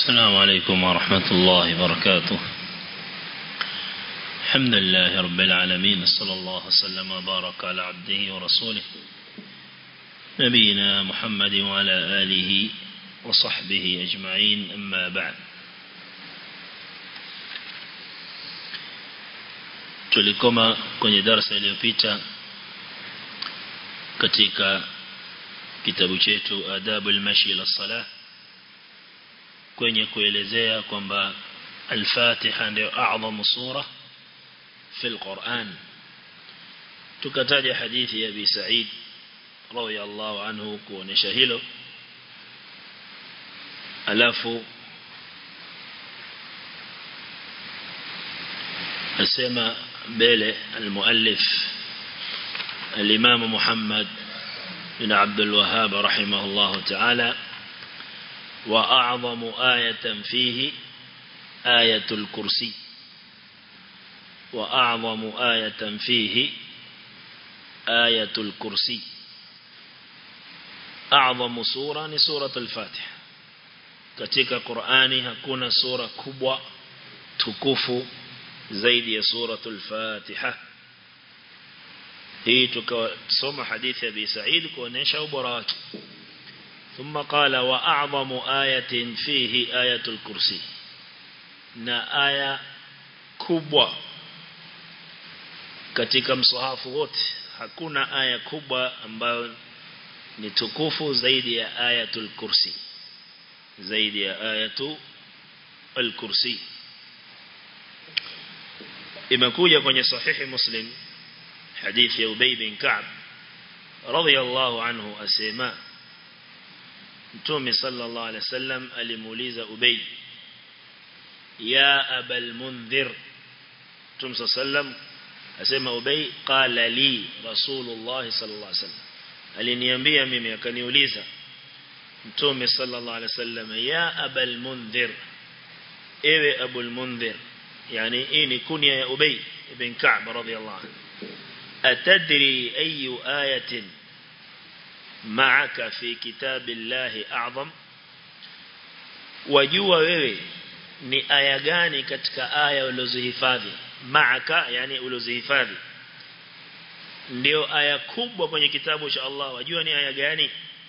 السلام عليكم ورحمة الله وبركاته الحمد لله رب العالمين صلى الله وسلم وبارك على عبده ورسوله نبينا محمد وعلى آله وصحبه أجمعين أما بعد tulikoma kwenye darasa iliyopita katika kitabu chetu adabu al-mashi ila salah kwenye kuelezea kwamba al-Fatiha ndio a'zamu sura في القرآن tukataja hadithi ya Abi Sa'id radiyallahu anhu kuonesha hilo alafu asema mbele المؤلف الإمام محمد بن عبد الوهاب رحمه الله تعالى وأعظم آية فيه آية الكرسي وأعظم آية فيه آية الكرسي أعظم سورة سورة الفاتحة katika Qur'ani hakuna sura kubwa tukufu zaidi ya suratul Fatiha hii tukasoma hadithi ya Abi Sa'id kuonesha ubora wake ثم قال وأعظم آية فيه آية الكرسي na aya kubwa katika msahafu wote hakuna aya kubwa ambayo ni tukufu zaidi ya ayatul kursi zaidi ya ayatu al-kursi imekuja kwenye sahihi muslim hadithi ya Ubay bin Ka'b radiyallahu anhu asema Mtume sallallahu alaihi wasallam alimuuliza Ubay ya abal mundhir Mtume sallallahu asema Ubay qala li Rasulullah sallallahu alaihi wasallam aliniambia mimi akaniuliza Mtume sallallahu alaihi wasallam ya abal mundhir ewe abul mundhir yani hii ni kunya ya Ubay ibn Ka'b radiyallahu anhu atadri ayu ayatin ma'aka fi kitabillahi a'zam wajua wewe ni aya gani katika aya ulizihifadhi maaka yani ulizihifadhi ndio aya kubwa kwenye kitabu cha Allah wajua ni aya gani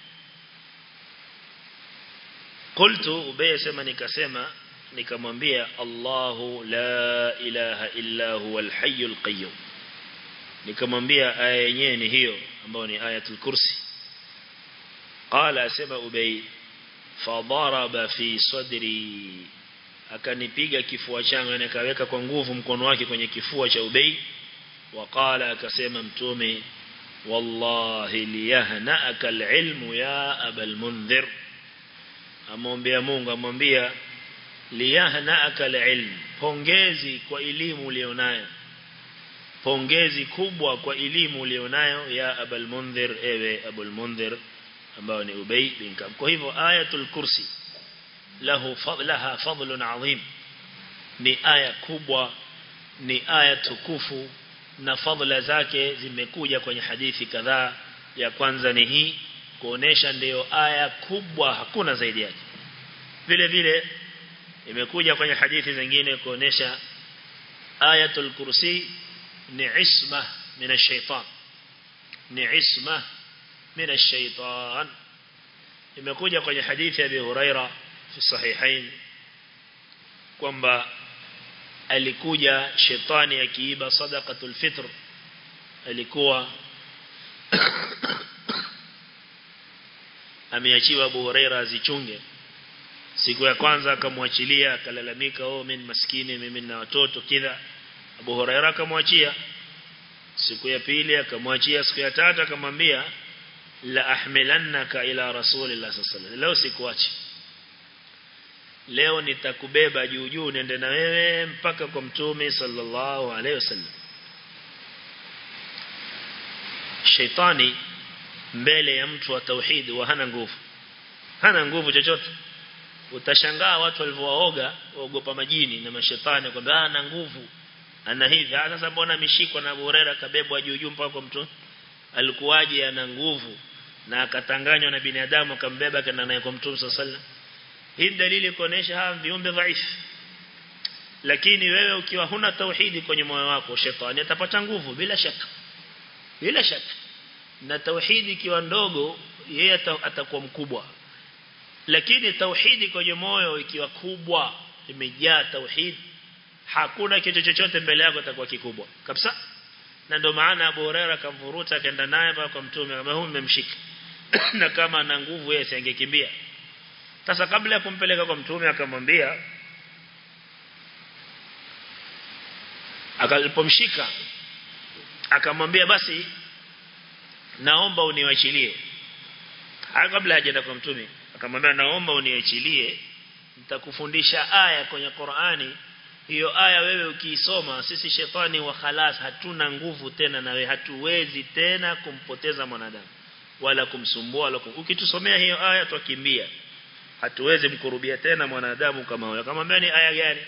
qultu ubay sema nikasema nikamwambia Allahu la ilaha illa huwal hayyul qayyum nikamwambia aya yenyewe ni hiyo ambayo ni ayatul kursi qala asema ubay fadaraba fi sadri akanipiga kifua changu na akaweka kwa nguvu mkono wake kwenye kifua cha Ubay waqala akasema mtume wallahi liyahnaka alilmu ya abal mundhir amwambia Mungu amwambia liyahnaka alilm pongezi kwa elimu ulionayo pongezi kubwa kwa elimu ulionayo ya abal mundhir ewe abul mundhir ambao ni Ubay bin Ka'b kwa hivyo ayatul kursi lahu laha fadlun adhim ni aya kubwa ni aya tukufu na fadla zake zimekuja kwenye hadithi kadhaa ya kwanza ni hii kuonesha ndiyo aya kubwa hakuna zaidi yake vile vile imekuja kwenye hadithi zingine kuonesha ayatul kursi ni isma min ash-shaytan ni isma min ash-shaytan imekuja kwenye hadithi ya Abi Huraira fi sahihain kwamba alikuja shetani akiiba sadaqatul fitr alikuwa ameachiwa Abu Huraira azichunge siku ya kwanza akamwachilia akalalamika oh mimi maskini mimi na watoto kidha Abu Huraira akamwachia siku ya pili akamwachia siku ya tatu akamwambia la ahmilannaka ila rasulillah sallallahu alaihi wasallam leo sikuachi leo nitakubeba juu juu nende na wewe mpaka kwa mtume sallallahu alaihi wasallam shaitani mbele ya mtu wa tauhid wa hana nguvu hana nguvu chochote utashangaa watu walivyowaoga waogopa majini na mashetani kwamba ana nguvu ana hivi sasa mbona ameshikwa na Burera kabebwa juu juu mpaka kwa mtu alikuwaje ana nguvu na akatanganywa na binadamu akambeba kana naye kwa mtume sallallahu hii dalili kuonesha hawa viumbe dhaifu lakini wewe ukiwa huna tauhidi kwenye moyo wako shetani atapata nguvu bila shaka bila shaka na tauhidi ikiwa ndogo yeye atakuwa mkubwa lakini tauhidi kwenye moyo ikiwa kubwa imejaa tauhid hakuna kitu chochote mbele yako atakuwa kikubwa kabisa na ndio maana Abu Huraira akamvuruta akaenda naye kwa mtume kama huyu mmemshika na kama ana nguvu yeye asingekimbia sasa kabla ya kumpeleka kwa mtume akamwambia akalipomshika akamwambia basi naomba uniwachilie kabla hajaenda kwa mtume akamwambia naomba uniachilie nitakufundisha aya kwenye Qur'ani hiyo aya wewe ukiisoma sisi shetani wa khalas hatuna nguvu tena nawe hatuwezi tena kumpoteza mwanadamu wala kumsumbua wala kum... ukitusomea hiyo aya twakimbia hatuwezi mkurubia tena mwanadamu kama huyo akamwambia ni aya gani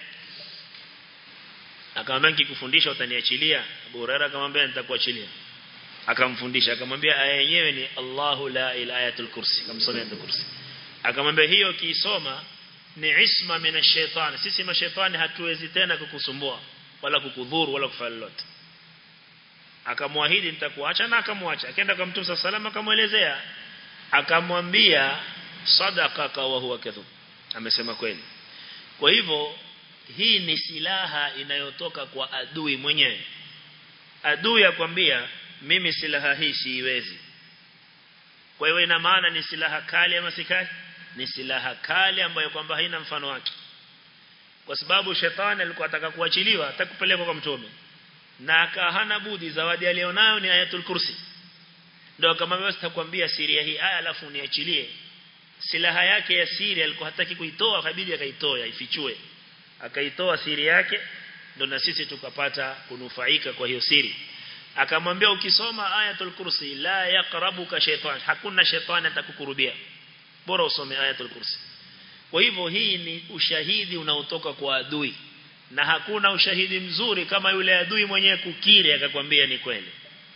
akamwambia nikikufundisha utaniachilia Abu Hurairah akamwambia nitakuachilia akamfundisha akamwambia aya yenyewe ni Allahu la ilaha ayatul kursi akamsomea ayatul kursi akamwambia hiyo kiisoma ni isma mina shaitani sisi mashaitani hatuwezi tena kukusumbua wala kukudhuru wala kufanya lolote akamwahidi nitakuacha na akamwacha akaenda kwa mtume sallallahu akamwelezea akamwambia sadaqaka wa huwa kadhub amesema kweli kwa hivyo hii ni silaha inayotoka kwa adui mwenyewe adui akwambia mimi silaha hii siiwezi kwa hiyo ina maana ni silaha kali ama si kali ni silaha kali ambayo kwamba haina mfano wake kwa sababu shetani alikuwa ataka kuachiliwa atakupelekwa kwa mtume na akahana budi zawadi alionayo ni ayatul kursi ndio kama wewe sitakwambia siri ya hii aya alafu niachilie silaha yake ya siri alikuwa hataki kuitoa kabidi akaitoa ifichue akaitoa siri yake ndio na sisi tukapata kunufaika kwa hiyo siri akamwambia ukisoma ayatul kursi la yaqrabuka shaytan hakuna shetani atakukurubia bora usome ayatul kursi kwa hivyo hii ni ushahidi unaotoka kwa adui na hakuna ushahidi mzuri kama yule adui mwenyewe kukiri akakwambia ni kweli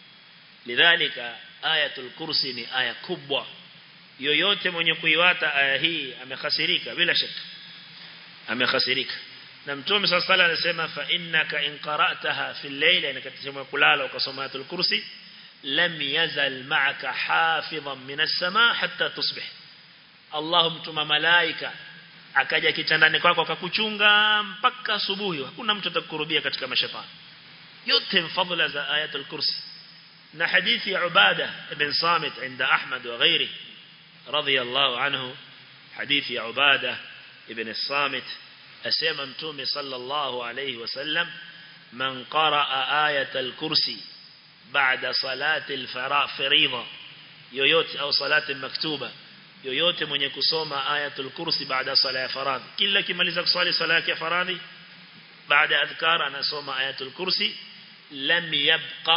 lidhalika ayatul kursi ni aya kubwa yoyote mwenye kuiwata aya hii amekhasirika bila shaka amekhasirika na mtume sallallahu alayhi anasema fa innaka in qara'taha fi al-layla inakatisema kulala ukasoma ayatul kursi lam yazal ma'aka hafizan min as-samaa hatta tusbih Allah mtuma malaika akaja kitandani kwako akakuchunga mpaka asubuhi hakuna mtu atakukurubia katika mashaitani yote mfadhila za ayatul kursi na hadithi ya Ubada ibn Samit inda Ahmad wa ghairi radiyallahu anhu hadithi ya Ubada ibn Samit asema mtume sallallahu alayhi wasallam man qaraa ayatul kursi baada salati al-fariidha yoyote au salati maktuba yoyote mwenye kusoma ayatul kursi baada sala ya faradhi kila kimaliza kusali sala yake ya faradhi baada adhkar anasoma ayatul kursi lam yabqa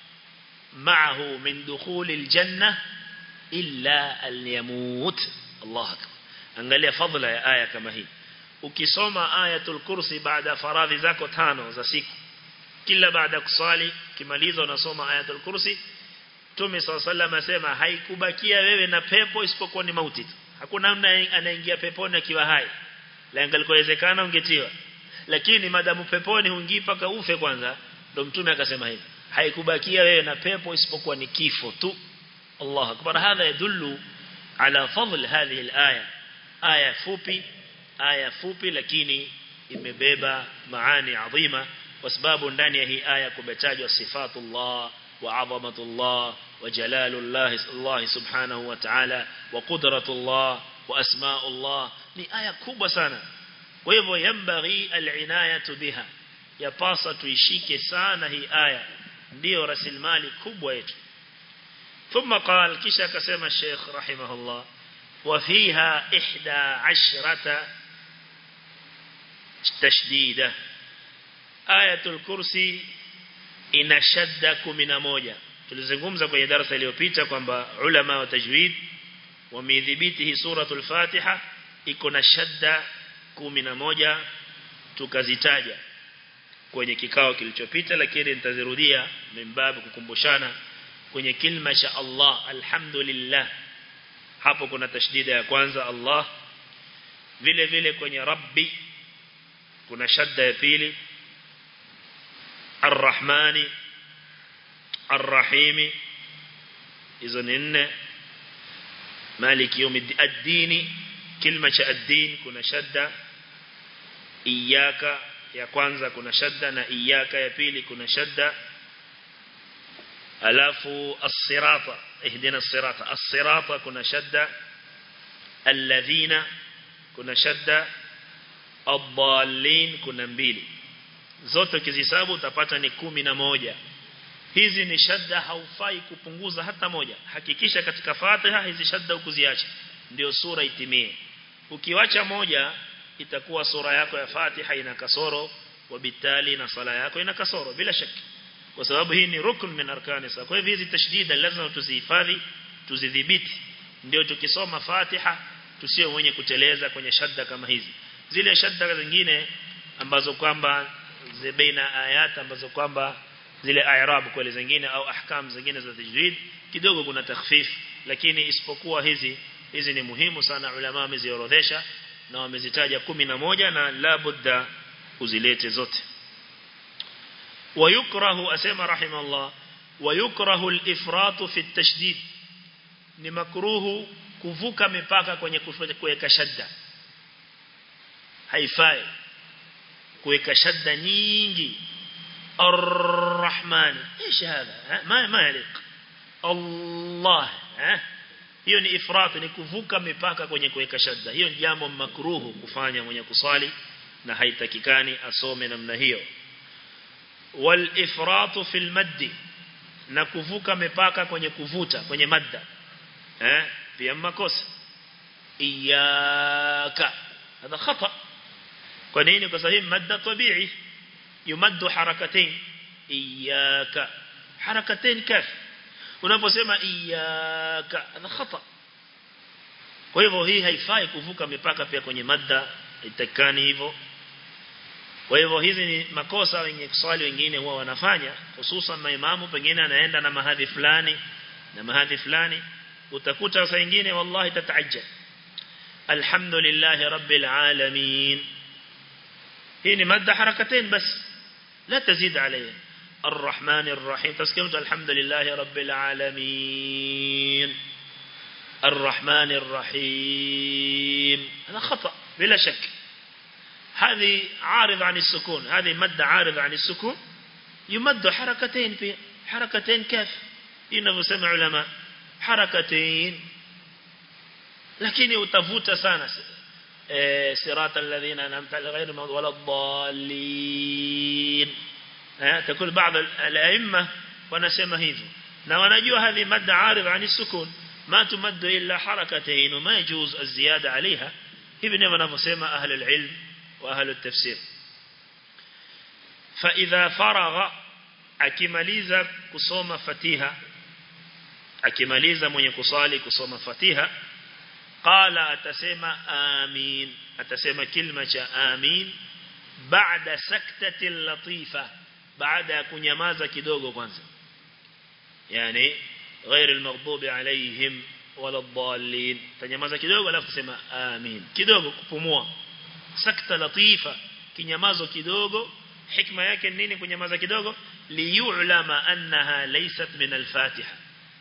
ma'ahu min dukhul aljanna illa an yamut Allah akbar angalia fadhila ya aya kama hii ukisoma ayatul kursi baada faradhi zako tano za siku kila baada kusali kimaliza unasoma ayatul kursi Mtume SAW asema haikubakia wewe na pepo isipokuwa ni mauti tu. Hakuna mtu anaingia peponi akiwa hai. La ingalikuwezekana ungetiwa. Lakini madamu peponi huingii paka ufe kwanza, ndo Mtume akasema hivi. Haikubakia wewe na pepo isipokuwa ni kifo tu. Allah akbar. Hadha yadullu ala fadl hadhihi al-aya. Aya fupi, aya fupi lakini imebeba maani adhima kwa sababu ndani ya hii aya kumetajwa sifatullah وعظمة الله وجلال الله الله سبحانه وتعالى وقدرة الله وأسماء الله ni aya kubwa sana kwa hivyo yambaghi al'inayatu biha yapasa tuishike sana hii aya ndio rasilimali kubwa yetu ثم قال kisha akasema Sheikh rahimahullah وفيها 11 تشديده آية الكرسي ina shadda 11 tulizungumza kwenye darasa iliyopita kwamba ulama wa tajwid wameidhibiti hii suratul Fatiha iko na shadda 11 tukazitaja kwenye kikao kilichopita lakini nitazirudia mimbabu kukumbushana kwenye kilma cha Allah alhamdulillah hapo kuna tashdida ya kwanza Allah vile vile kwenye rabbi kuna shadda ya pili arrahmani arrahimi hizo ni nne maliki yawmiddin kilma cha ad-din kuna shadda iyaka ya kwanza kuna shadda na iyaka ya pili kuna shadda alafu as-sirata ihdina as-sirata as-sirata kuna shadda alladhina kuna shadda ad-dallin kuna mbili zote ukizihesabu utapata ni kumi na moja hizi ni shadda haufai kupunguza hata moja hakikisha katika Fatiha hizi shadda ukuziacha ndio sura itimie ukiwacha moja itakuwa sura yako ya Fatiha ina kasoro wabitali na sala yako ina kasoro bila shaka kwa sababu hii ni rukun min arkani sa kwa hivyo hizi tashdida lazima tuzihifadhi tuzidhibiti ndio tukisoma Fatiha tusiwe mwenye kuteleza kwenye shadda kama hizi zile shadda zingine ambazo kwamba baina ayat ambazo kwamba zile i'rab kweli zingine au ahkam zingine za tajwid kidogo kuna takhfif lakini isipokuwa hizi hizi ni muhimu sana ulama wameziorodhesha na wamezitaja moja na la budda uzilete zote ويكره أسمى رحمه الله ويكره الإفراط في التشديد ni makruhu kuvuka mipaka kwenye kuweka shadda haifai kuweka shadda nyingi الرحمن ايش هذا ما ما يليق الله hiyo ni ifrat ni kuvuka mipaka kwenye kuweka shadda hiyo ni jambo makruhu kufanya mwenye kuswali na haitakikani asome namna hiyo wal ifrat fil maddi na kuvuka mipaka kwenye kuvuta kwenye madda eh pia makosa iyaka hada khata kwa nini kwa sababu madda tabii yumaddu harakatain iyaka harakatain kafi unaposema iyaka hada khata kwa hivyo hii haifai kuvuka mipaka pia kwenye madda itakani hivyo kwa hivyo hizi ni makosa wenye kuswali wengine huwa wanafanya hususan maimamu pengine anaenda na mahadhi fulani na mahadhi fulani utakuta saa nyingine wallahi tataajab alhamdulillah rabbil alamin hii ni madda harakatain bas la tazid alayha الرحمن الرحيم تسكمت الحمد لله رب العالمين الرحمن الرحيم هذا خطأ بلا شك هذه عارض عن السكون هذه مد عارض عن السكون يمد حركتين في حركتين كاف إنه سمع علماء حركتين lakini utavuta sana eh sirata alladhina an'amta ghayr wala dallin eh takul baadhi al-a'imma wanasema hivyo na wanajua hadhi madda arid an sukun ma tumaddu illa harakatayn ma yajuz az-ziyada عليها hivi ndivyo wanavyosema ahli al-ilm wa ahli at-tafsir fa idha faragha akimaliza kusoma fatiha akimaliza mwenye kusali kusoma fatiha qala atasema amin atasema kilma cha amin baada saktati latifa baada ya kunyamaza kidogo kwanza yani غير المغضوب عليهم ولا الضالين tanyamaza kidogo alafu kusema amin kidogo kupumua sakta latifa kinyamazo kidogo hikma yake nini kunyamaza kidogo liyulama annaha laysat min al-fatiha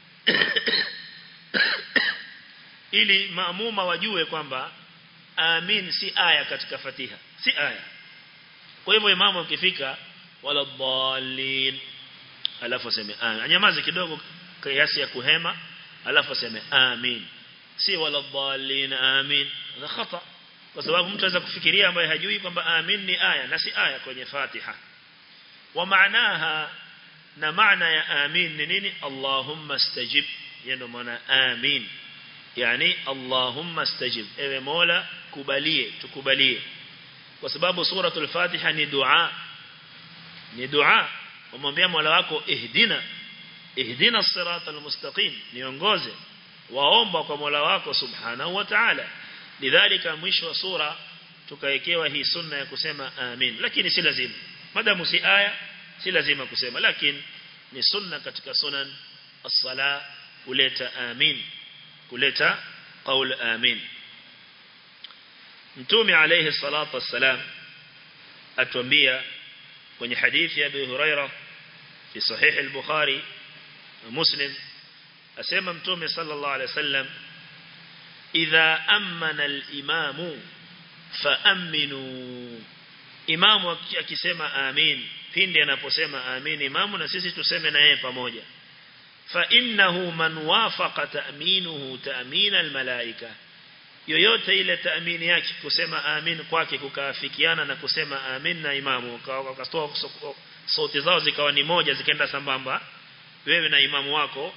ili maamuma wajue kwamba amin si aya katika fatiha si aya kwa hivyo imamu ukifika wala dhalin alafu aseme amin anyamaze kidogo kiasi ya kuhema alafu aseme amin si wala dhalin amin na khata kwa sababu mtu anaweza kufikiria ambaye hajui kwamba amin ni aya na si aya kwenye fatiha wa maanaha na maana ya amin ni nini allahumma stajib yendo maana amin yani Allahumma stajib ewe Mola kubalie tukubalie kwa sababu suratul Fatiha ni dua ni dua umwambia Mola wako ihdina ihdina as-siratal mustaqim niongoze waomba kwa Mola wako subhanahu wa ta'ala lidhalika mwisho wa sura tukaekewa hii sunna ya kusema amin lakini si lazima madamu si aya si lazima kusema lakini ni sunna katika sunan as-sala kuleta amin kuleta qaul amin mtume alayhi salatu wassalam atuambia kwenye hadithi ya Abu Huraira fi sahih al-Bukhari Muslim asema mtume sallallahu alayhi wasallam idha amana al-imamu faaminu imamu akisema amin pindi anaposema amin imamu na sisi tuseme na yeye pamoja fa innahu man wafaqa ta'minuhu ta'min al-malaika yoyote ile taamini yake kusema amin kwake kukaafikiana na kusema amin na imamu wakatoa sauti zao zikawa ni moja zikaenda sambamba wewe na imamu wako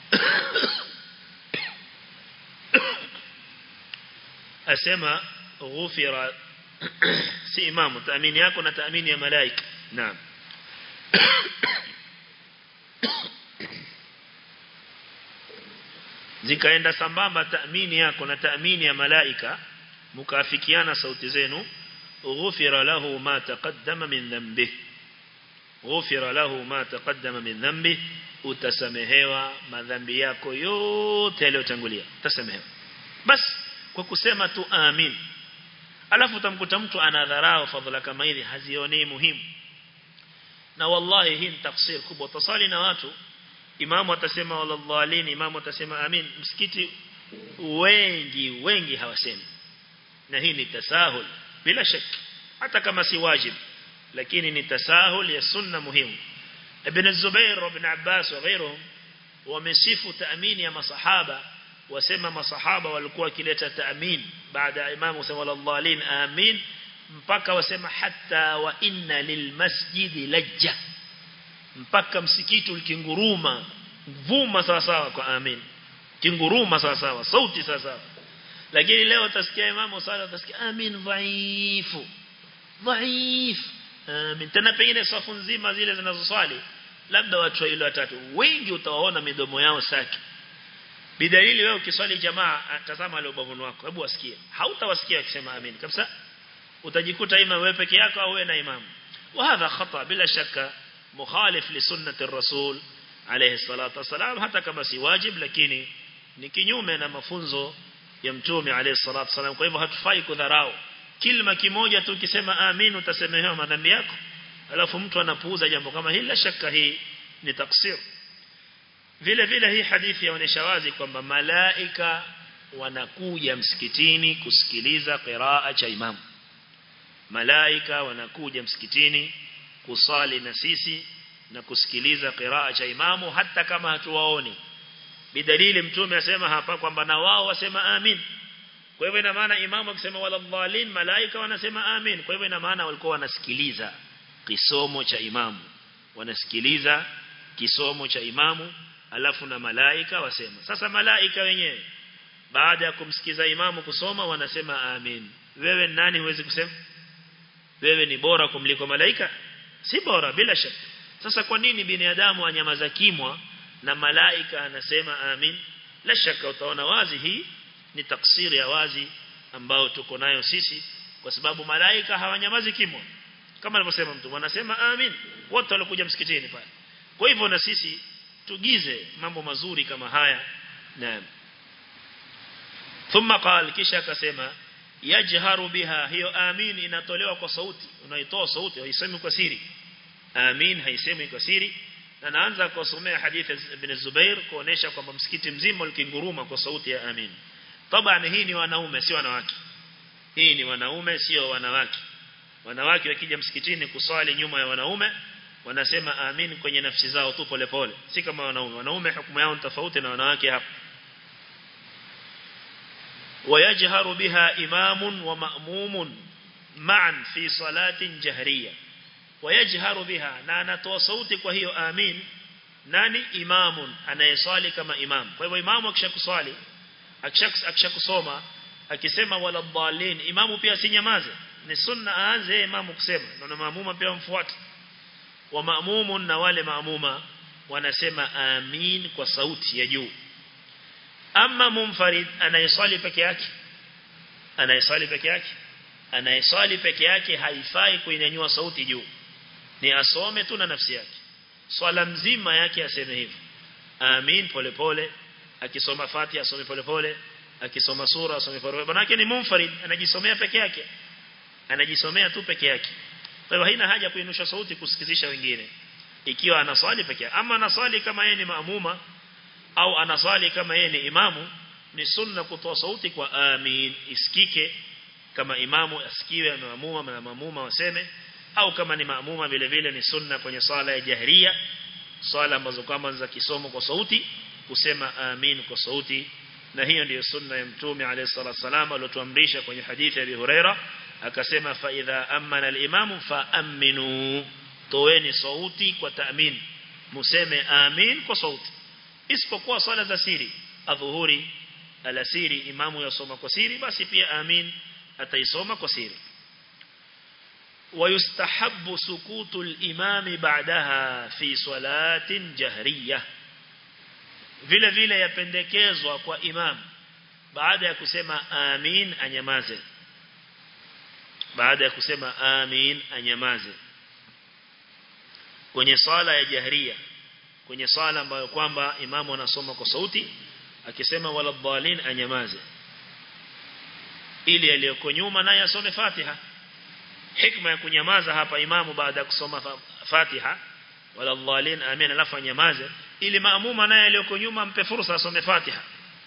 asema ghufira si imamu taamini yako na taamini ya malaika naam zikaenda sambamba taamini yako na taamini ya malaika mkaafikiana sauti zenu ghufira lahu ma taqaddama min dhanbi ghufira lahu ma taqaddama min dhanbi utasamehewa madhambi yako yote yaliyotangulia utasamehewa bas kwa kusema tu amin alafu utamkuta mtu anadharau fadhila kama hizi hazioni muhimu na wallahi hii ni tafsir kubwa tasali na watu imamu atasema waladhalin imamu atasema amin msikiti wengi wengi hawasemi na hii ni tasahul bila shaka hata kama si wajib lakini ni tasahul ya sunna muhimu ibn Zubair ibn Abbas wa ghairihim wamesifu taamini ya masahaba wasema masahaba walikuwa kileta taamin baada ya imamu kusema waladhalin amin mpaka wasema hatta wa inna lilmasjidi lajja mpaka msikiti ulikinguruma vuma sawa sawa kwa amin kinguruma sawa sawa sauti sawa sawa lakini leo utasikia imamu sala utasikia amin dhaifu dhaif amin tena pengine safu nzima zile zinazoswali labda watu wawili watatu wengi utawaona midomo yao saki bidalili wewe ukiswali jamaa tazama ile ubavuni wako hebu wasikie hautawasikia akisema amin kabisa utajikuta ima wewe peke yako au wewe na imamu وهذا خطأ بلا شك مخالف لسنة الرسول عليه الصلاة والسلام hata kama si wajib lakini ni kinyume na mafunzo ya mtume عليه الصلاة والسلام kwa hivyo hatufai kudharau kilima kimoja tu ukisema amin utasemehewa madhambi yako alafu mtu anapuuza jambo kama hili la shaka hii ni taksir vile vile hii hadithi yaonesha wazi kwamba malaika wanakuja msikitini kusikiliza qiraa cha imamu malaika wanakuja msikitini kusali na sisi na kusikiliza qiraa cha imamu hata kama hatuwaoni bidalili mtume asema hapa kwamba na wao wasema amin kwa hivyo ina maana imamu akisema wala dhalin malaika wanasema amin kwa hivyo ina maana walikuwa wanasikiliza kisomo cha imamu wanasikiliza kisomo cha imamu alafu na malaika wasema sasa malaika wenyewe baada ya kumsikiza imamu kusoma wanasema amin wewe nani huwezi kusema wewe ni bora kumliko malaika si bora bila shaka sasa kwa nini binadamu anyamaza kimwa na malaika anasema amin la shaka utaona wazi hii ni taksiri ya wazi ambao tuko nayo sisi kwa sababu malaika hawanyamazi kimwa kama alivyosema mtu wanasema amin wote walikuja msikitini pale kwa hivyo na sisi tugize mambo mazuri kama haya naam thumma qal kisha akasema yajharu biha hiyo amin inatolewa kwa sauti unaitoa sauti haisemi kwa siri amin haisemi kwa siri na naanza kusomea hadithi ibn Zubair kuonesha kwamba msikiti mzima ulikinguruma kwa sauti ya amin tabani hii ni wanaume si wanawake hii ni wanaume sio wanawake wanawake wakija msikitini kuswali nyuma ya wanaume wanasema amin kwenye nafsi zao tu polepole si kama wanaume wanaume hukumu yao tofauti na wanawake hapa ويجهر بها إمام ومأموم معا في صلاة جهرية ويجهر بها نانا توصوتك وهي آمين nani imamun anayeswali kama imam kwa hivyo imamu akishakuswali akishakusoma akisema wala dhalin imamu pia sinyamaze ni sunna aanze imamu kusema na maamuma pia mfuate wa maamumun na wale maamuma wanasema amin kwa sauti ya juu ama munfarid anayeswali peke yake anayeswali peke yake anayeswali peke yake haifai kuinyanyua sauti juu ni asome tu na nafsi yake swala mzima yake aseme hivyo amin polepole akisoma fatiha asome polepole akisoma sura asome faruwa manake ni munfarid anajisomea peke yake anajisomea tu peke yake kwa hiyo haina haja kuinusha sauti kusikizisha wengine ikiwa anaswali peke yake ama anaswali kama yeye ni maamuma au anaswali kama yeye ni imamu ni sunna kutoa sauti kwa amin isikike kama imamu asikiwe na maamuma na maamuma waseme au kama ni maamuma vile vile ni sunna kwenye swala ya jahria swala ambazo kama za kisomo kwa sauti kusema amin kwa sauti na hiyo ndiyo sunna ya mtume alayhi salatu wasalam aliyotuamrisha kwenye hadithi ya Abi Huraira akasema fa idha amana al-imam fa aminu toeni sauti kwa taamin museme amin kwa sauti isipokuwa swala za siri adhuhuri alasiri imamu yasoma kwa siri basi pia amin ataisoma kwa siri ويستحب سكوت الإمام بعدها في صلاة جهرية vile vile yapendekezwa kwa imam baada ya kusema amin anyamaze baada ya kusema amin anyamaze kwenye swala ya jahria kwenye swala ambayo kwamba imamu anasoma kwa sauti akisema wala dhalin anyamaze ili aliyoko nyuma naye asome Fatiha hikma ya kunyamaza hapa imamu baada ya kusoma Fatiha wala dhalin amin alafu anyamaze ili maamuma naye aliyoko nyuma ampe fursa asome Fatiha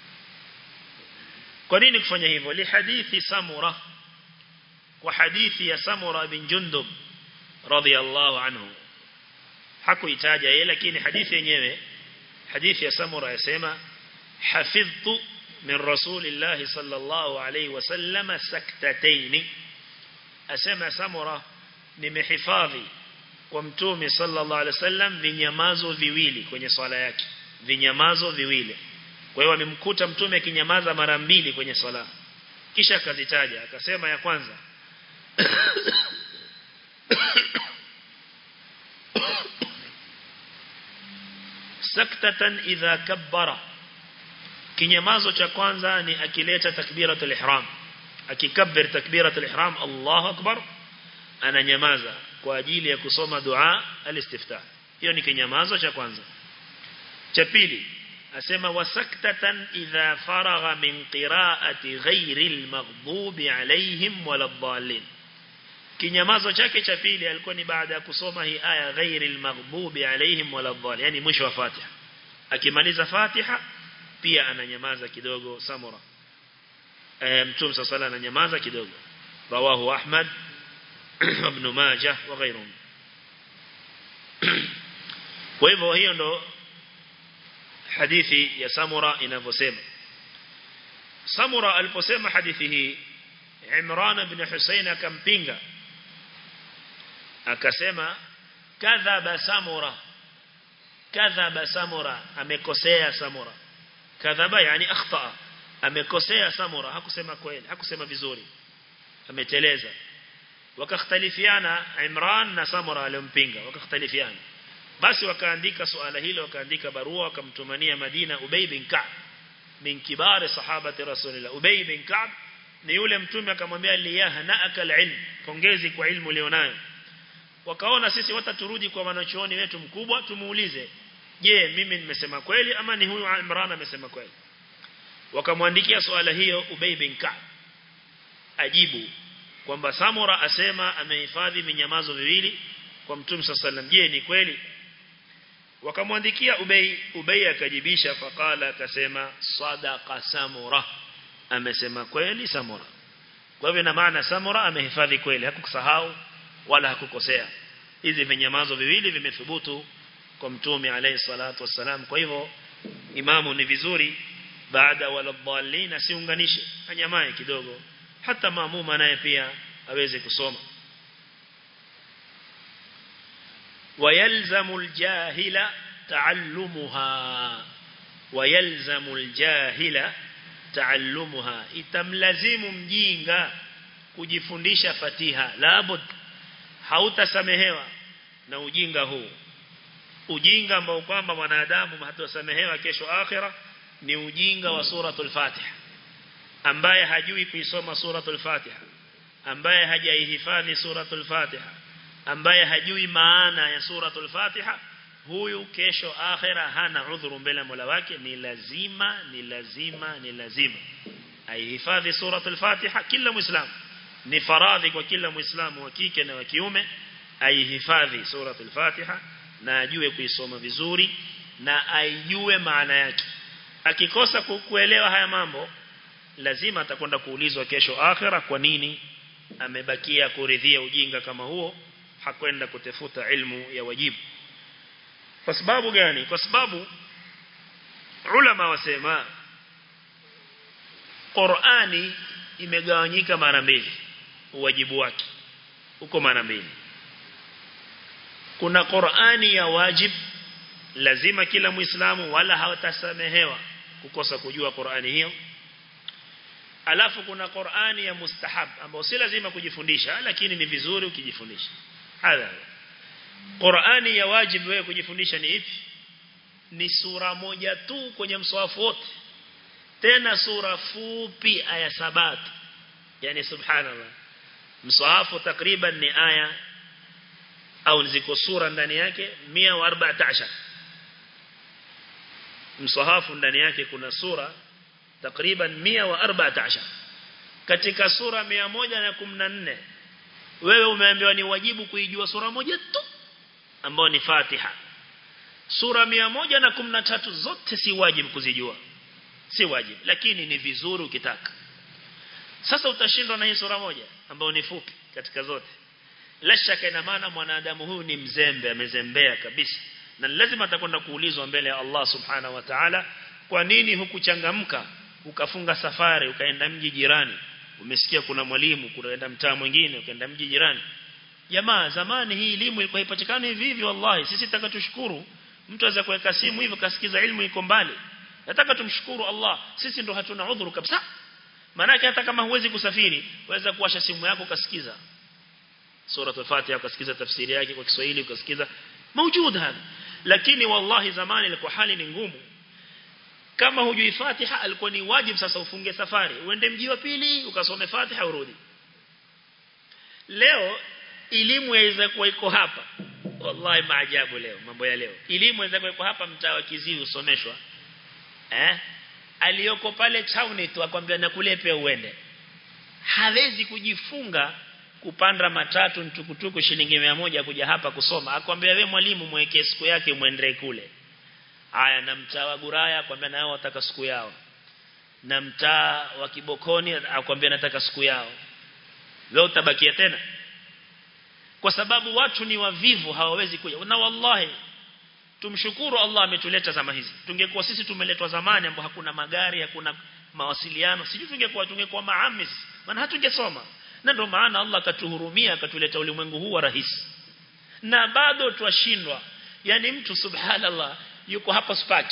kwa nini kufanya hivyo li hadithi Samura kwa hadithi ya Samura bin Jundub radiyallahu anhu hakuitaja yeye lakini hadithi yenyewe hadithi ya Samura yasema hafidhtu min rasulillahi sallallahu alayhi wasallam saktatayn asema Samura nimehifadhi kwa mtume sallallahu alaihi wasallam vinyamazo viwili kwenye swala yake vinyamazo viwili kwa hiyo amemkuta mtume akinyamaza mara mbili kwenye swala kisha akazitaja akasema ya kwanza saktatan idha kabbara kinyamazo cha kwanza ni akileta takbiratul ihram akikabir takbiratul ihram Allahu akbar ananyamaza kwa ajili ya kusoma dua al-istiftah hiyo ni kinyamazo cha kwanza cha pili asema wasaktatan idha faragha min qira'ati ghairi al-maghdubi alayhim waladdallin kinyamazo chake cha pili alikuwa ni baada ya kusoma hii aya ghairi al-maghdubi alayhim waladdallin yani mwisho wa Fatiha akimaliza Fatiha pia ananyamaza kidogo Samura e, Mtume sala ananyamaza kidogo rawahu Ahmad ibn Majah wa ghairuhum kwa hivyo hiyo ndo hadithi ya Samura inavyosema Samura aliposema hadithi hii Imran ibn Husayn akampinga akasema kadhaba Samura kadhaba Samura amekosea Samura kadhaba yani akhta amekosea Samura hakusema kweli hakusema vizuri ameteleza wakakhtalifiana Imran na Samura aliompinga wakakhtalifiana basi wakaandika suala hilo wakaandika barua wakamtumania Madina Ubay bin Ka'b min kibari sahabati rasulillah Ubay bin Ka'b ni yule mtume akamwambia liyahnaaka alilm pongezi kwa ilmu ulionayo wakaona sisi wataturudi kwa wanachuoni wetu mkubwa tumuulize je mimi nimesema kweli ama ni huyu Imran amesema kweli wakamwandikia swala hiyo Ubay bin Ka'b ajibu kwamba Samura asema amehifadhi vinyamazo viwili kwa Mtume sallam je ni kweli wakamwandikia Ubay Ubay akajibisha faqala akasema sadaqa Samura amesema kweli Samura kwa hivyo ina maana Samura amehifadhi kweli hakukusahau wala hakukosea hizi vinyamazo viwili vimethubutu kwa Mtume alayhi salatu wassalam kwa hivyo imamu ni vizuri baada wala dhalin asiunganishe anyamae kidogo hata maamuma naye pia aweze kusoma ويلزم الجاهل تعلمها ويلزم الجاهل تعلمها itamlazimu mjinga kujifundisha fatiha labud hautasamehewa na ujinga huu ujinga ambao kwamba mwanadamu hatosamehewa kesho akhira ni ujinga wa suratul fatiha ambaye hajui kuisoma suratul fatiha ambaye hajaihifadhi suratul fatiha ambaye hajui maana ya suratul Fatiha huyu kesho akhera hana udhuru mbele Mola wake ni lazima ni lazima ni lazima aihifadhi suratul Fatiha kila muislamu ni faradhi kwa kila muislamu wa kike na wa kiume aihifadhi suratul Fatiha na ajue kuisoma vizuri na aijue maana yake akikosa kuelewa haya mambo lazima atakwenda kuulizwa kesho akhira kwa nini amebakia kuridhia ujinga kama huo hakwenda kutafuta ilmu ya wajibu kwa sababu gani kwa sababu ulama wasema Qur'ani imegawanyika mara mbili uwajibu wake uko mara mbili kuna Qur'ani ya wajib lazima kila muislamu wala hawatasamehewa kukosa kujua Qur'ani hiyo alafu kuna Qur'ani ya mustahab ambao si lazima kujifundisha lakini ni vizuri ukijifundisha hadha Qur'ani ya wajib wewe kujifundisha ni ipi ni sura moja tu kwenye mswafu wote tena sura fupi aya sabat yani subhanallah mswafu takriban ni aya au ziko sura ndani yake 114 msahafu ndani yake kuna sura takriban 114 katika sura 114 wewe umeambiwa ni wajibu kuijua sura moja tu ambayo ni Fatiha sura 113 zote si wajibu kuzijua si wajibu lakini ni vizuri ukitaka sasa utashindwa na hii sura moja ambayo ni fupi katika zote la shaka ina maana mwanadamu huyu ni mzembe amezembea kabisa na lazima atakwenda kuulizwa mbele ya Allah subhanahu wa ta'ala kwa nini hukuchangamka ukafunga safari ukaenda mji jirani umesikia kuna mwalimu kunaenda mtaa mwingine ukaenda mji jirani jamaa zamani hii elimu ilikuwa ipatikana hivi hivi wallahi sisi tutaka tushukuru mtu aweza kuweka simu hivyo kasikiza elimu iko mbali nataka tumshukuru Allah sisi ndo hatuna udhuru kabisa maana hata kama huwezi kusafiri waweza kuwasha simu yako ukasikiza suratul Fatiha ukasikiza tafsiri yake kwa Kiswahili ukasikiza موجود هذا lakini wallahi zamani ilikuwa hali ni ngumu kama hujui Fatiha alikuwa ni wajibu sasa ufunge safari uende mji wa pili ukasome Fatiha urudi leo elimu yaweza kuwa iko hapa wallahi maajabu leo mambo ya leo elimu yaweza kuwa iko hapa mtaa wa Kiziwi usomeshwa eh aliyoko pale town tu akwambia nakulepe uende hawezi kujifunga kupanda matatu mtukutuku shilingi 100 kuja hapa kusoma akwambia wewe mwalimu mweke siku yake muendelee kule haya na mtaa wa Guraya akwambia nao wataka siku yao na mtaa wa Kibokoni akwambia nataka siku yao wewe utabakia tena kwa sababu watu ni wavivu hawawezi kuja na wallahi tumshukuru Allah ametuleta zama hizi tungekuwa sisi tumeletwa zamani ambapo hakuna magari hakuna mawasiliano sijui tungekuwa tungekuwa maamis maana hatungesoma na ndio maana Allah akatuhurumia akatuleta ulimwengu huu wa rahisi na bado twashindwa yani mtu subhanallah yuko hapa spaki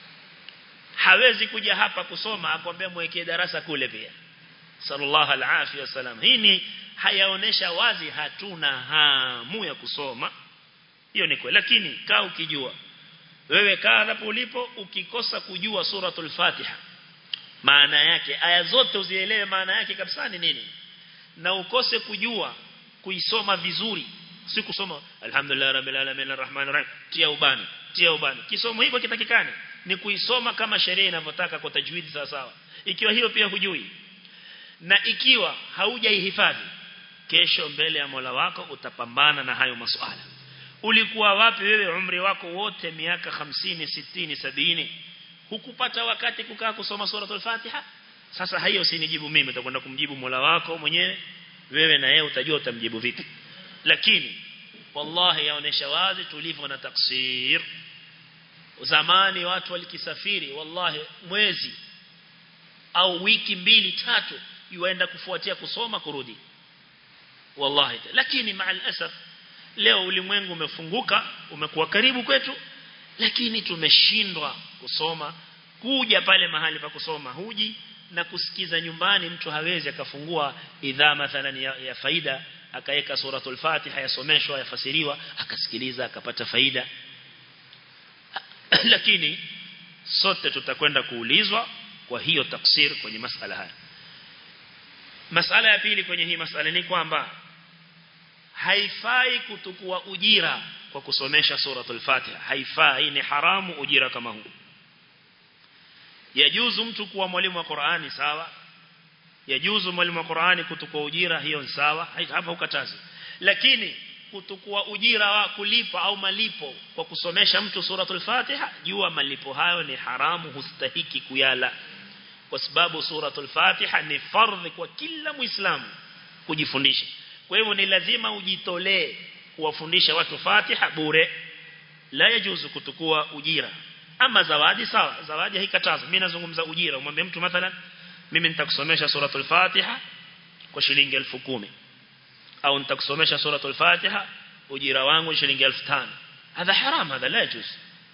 hawezi kuja hapa kusoma akwambia mwekee darasa kule pia sallallahu alaihi wasallam hii ni hayaonesha wazi hatuna hamu ya kusoma hiyo ni kweli lakini kaa ukijua wewe kaa hapo ulipo ukikosa kujua suratul fatiha maana yake aya zote uzielewe maana yake kabisa ni nini na ukose kujua kuisoma vizuri si kusoma alhamdulillah rabbil alamin arrahmanir rahim tia ubani tia ubani kisomo hiko kitakikane ni kuisoma kama sheria inavyotaka kwa tajwid sawa sawa ikiwa hiyo pia hujui na ikiwa haujaihifadhi kesho mbele ya Mola wako utapambana na hayo masuala ulikuwa wapi wewe umri wako wote miaka 50 60 70 hukupata wakati kukaa kusoma suratul Fatiha sasa hiyo usinijibu mimi utakwenda kumjibu Mola wako mwenyewe wewe na yeye utajua utamjibu vipi lakini wallahi yaonesha wazi tulivyo na taksir zamani watu walikisafiri wallahi mwezi au wiki mbili tatu yuenda kufuatia kusoma kurudi wallahi lakini maal asaf leo ulimwengu umefunguka umekuwa karibu kwetu lakini tumeshindwa kusoma kuja pale mahali pa kusoma huji na kusikiza nyumbani mtu hawezi akafungua idhaa mathalan ya, ya faida akaweka suratul fatiha yasomeshwa yafasiriwa akasikiliza akapata faida lakini sote tutakwenda kuulizwa kwa hiyo tafsir kwenye masala haya masala ya pili kwenye hii masala ni kwamba haifai kutukua ujira kwa kusomesha suratul fatiha haifai ni haramu ujira kama huu yajuzu mtu kuwa mwalimu wa Qur'ani sawa yajuzu mwalimu wa Qur'ani kutukua ujira hiyo ni sawa hapa ukatazi lakini kutukua ujira wa kulipa au malipo kwa kusomesha mtu suratul Fatiha jua malipo hayo ni haramu hustahiki kuyala kwa sababu suratul Fatiha ni fardhi kwa kila muislamu kujifundisha kwa hivyo ni lazima ujitolee kuwafundisha watu Fatiha bure la yajuzu kutukua ujira ama zawadi sawa zawadi haikatazwi mimi nazungumza ujira umwambie mtu mathalan mimi nitakusomesha suratul Fatiha kwa shilingi 10,000 au nitakusomesha suratul Fatiha ujira wangu shilingi 5,000 hadha haram hadha la yajuz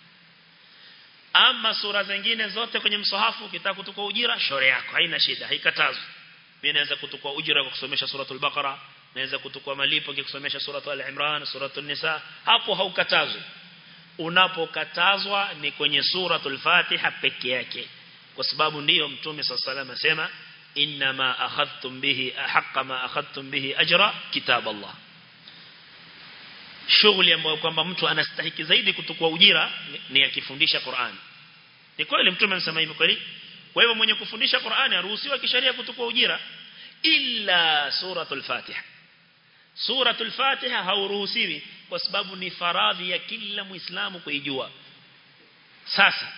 ama sura zingine zote kwenye msahafu ukitaka kutukua ujira shauri yako haina shida haikatazwi mimi naweza kutukua ujira kwa kusomesha suratul Baqara naweza kutukua malipo kikusomesha suratul Al-Imran suratul Nisa hapo haukatazwi unapokatazwa ni kwenye suratul Fatiha peke yake kwa sababu ndiyo mtume sallallahu asema inma akhadhtum bihi ahqqa ma akhadhtum bihi ajra kitab Allah shughuli ambayo kwamba mtu anastahiki zaidi kutukua ujira ni akifundisha Qur'an ni kweli mtume anasema hivyo kweli kwa hivyo mwenye kufundisha Qur'an aruhusiwa kisheria kutukua ujira illa suratul Fatiha suratul Fatiha hauruhusiwi kwa sababu ni faradhi ya kila muislamu kuijua sasa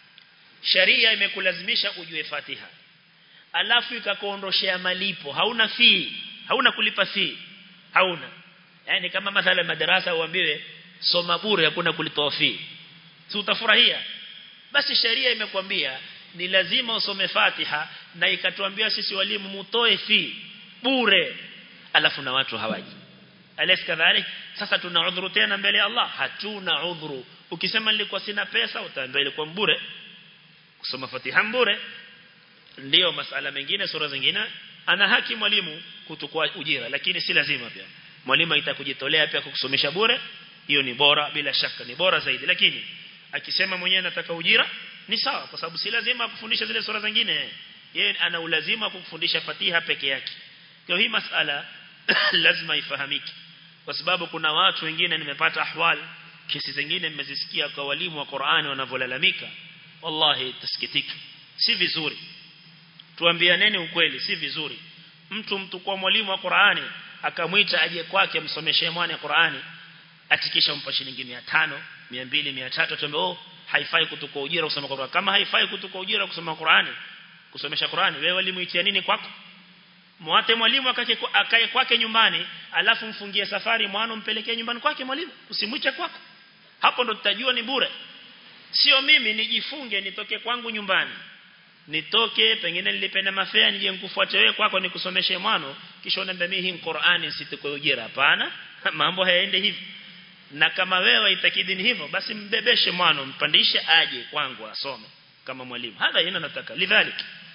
sharia imekulazimisha ujue Fatiha alafu ikakuondoshea malipo hauna fee hauna kulipa fee hauna yani kama mathala madarasa uambiwe soma bure hakuna kulipa fee si utafurahia basi sharia imekwambia ni lazima usome Fatiha na ikatuambia sisi walimu mutoe fee bure alafu na watu hawaji alis kadhalik sasa tuna udhuru tena mbele ya Allah hatuna udhuru ukisema nilikuwa sina pesa utaambiwa ilikuwa bure kusoma Fatiha bure ndio masala mengine sura zingine ana haki mwalimu kutukua ujira lakini si lazima pia mwalimu itakujitolea pia kukusomesha bure hiyo ni bora bila shaka ni bora zaidi lakini akisema mwenyewe nataka ujira ni sawa kwa sababu si lazima kufundisha zile sura zingine yeye ana ulazima kukufundisha Fatiha peke yake kwa hii masala lazima ifahamike kwa sababu kuna watu wengine nimepata ahwal kesi zingine mmezisikia kwa walimu wa Qur'ani wanavyolalamika wallahi tasikitika si vizuri tuambianeni ukweli si vizuri mtu mtu kwa mwalimu wa Qur'ani akamwita aje kwake msomeshee mwana Qur'ani atikisha mpa shilingi 500 200 300 tuambie oh haifai kutukua ujira kusoma Qur'ani kama haifai kutukua ujira kusoma Qur'ani kusomesha Qur'ani wewe walimu itia nini kwako Mwate mwalimu akae kwake nyumbani alafu mfungie safari mwana mpelekee nyumbani kwake mwalimu usimwiche kwako hapo ndo tutajua ni bure sio mimi nijifunge nitoke kwangu nyumbani nitoke pengine nilipe na mafea nije nikufuate wewe kwako nikusomeshe mwano kisha unaambia mimi hii Qur'ani situkwe ujira hapana mambo hayaende hivi na kama wewe itakidi ni hivyo basi mbebeshe mwano mpandishe aje kwangu asome kama mwalimu hadha ina nataka lidhalik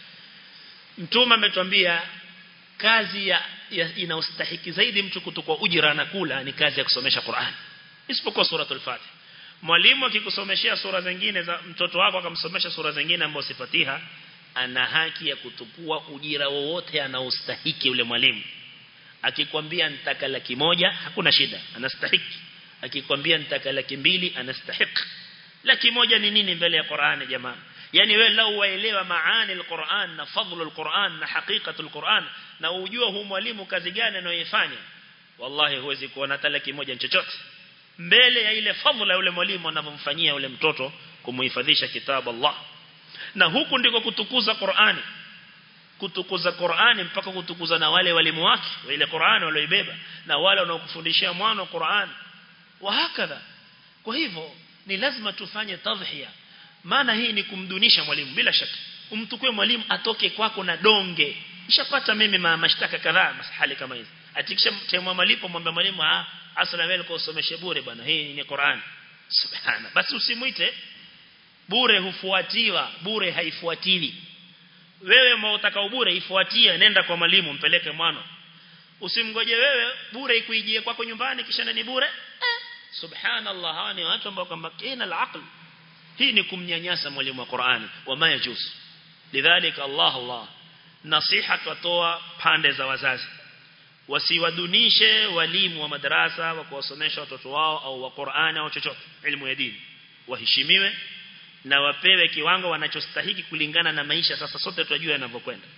mtume ametuambia kazi ya, ya inaustahiki zaidi mtu kutukwa ujira na kula ni kazi ya kusomesha Qur'an isipokuwa suratul Fatiha mwalimu akikusomeshia sura zingine za mtoto wako akamsomesha sura zingine ambazo si Fatiha ana haki ya kutukua ujira wowote anaostahiki yule mwalimu akikwambia nitaka laki moja hakuna shida anastahiki akikwambia nitaka laki mbili anastahiki laki moja ni nini mbele ya Qur'ani jamaa yani wewe lau waelewa maani al-Qur'an na fadhlu al-Qur'an na hakikatu al-Qur'an na ujua hu mwalimu kazi gani anayoifanya wallahi huwezi kuona hata laki moja chochote mbele ya ile fadhila yule mwalimu anavyomfanyia yule mtoto kumuhifadhisha kitabu Allah na huku ndiko kutukuza Qur'ani kutukuza Qur'ani mpaka kutukuza na wale walimu wake ile Qur'ani walioibeba na wale wanaokufundishia mwana Qur'ani wa hakadha kwa hivyo ni lazima tufanye tadhhiya maana hii ni kumdunisha mwalimu bila shaka umtukue mwalimu atoke kwako na donge nishapata mimi ma mashtaka kadhaa masahali kama hizi atikisha temwa malipo mwambie mwalimu ah asala wewe kwa usomeshe bure bwana hii ni Qur'an subhana basi usimuite bure hufuatiwa bure haifuatili wewe mwaotaka bure ifuatie nenda kwa mwalimu mpeleke mwana usimgoje wewe bure ikuijie kwako nyumbani kisha ni bure eh, subhanallah hawa ni watu ambao kwamba kina al hii ni kumnyanyasa mwalimu wa Qur'ani wama yajuz lidhalika Allah Allah nasiha tutoa pande za wazazi wasiwadunishe walimu wa madarasa wa kuwasomesha watoto wao au wa Qur'ani au chochote elimu ya dini waheshimiwe na wapewe kiwango wanachostahiki kulingana na maisha sasa sote tunajua yanavyokwenda